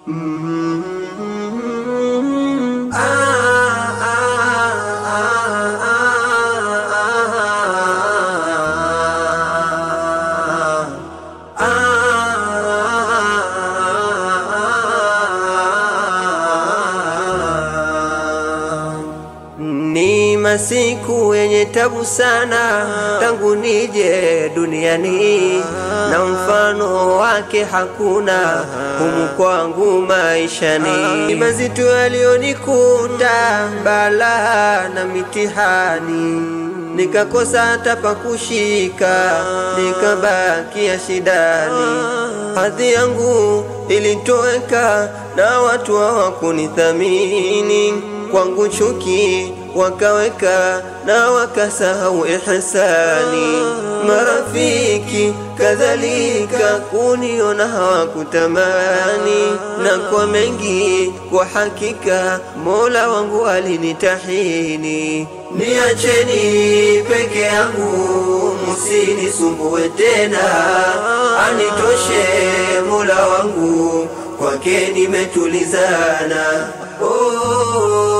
Ni masiku yenye tabu sana tangu nije duniani, na mfano wake hakuna humu kwangu maishani. Ni mazito yaliyonikuta, balaa na mitihani, nikakosa hata pa kushika, nikabakia shidani. Hadhi yangu ilitoweka na watu hawakunithamini kwangu chuki wakaweka na wakasahau ihsani. Marafiki kadhalika kuniona hawakutamani, na kwa mengi kwa hakika Mola wangu alinitahini. Niacheni peke yangu, musinisumbue tena, anitoshe Mola wangu, kwake nimetulizana. oh.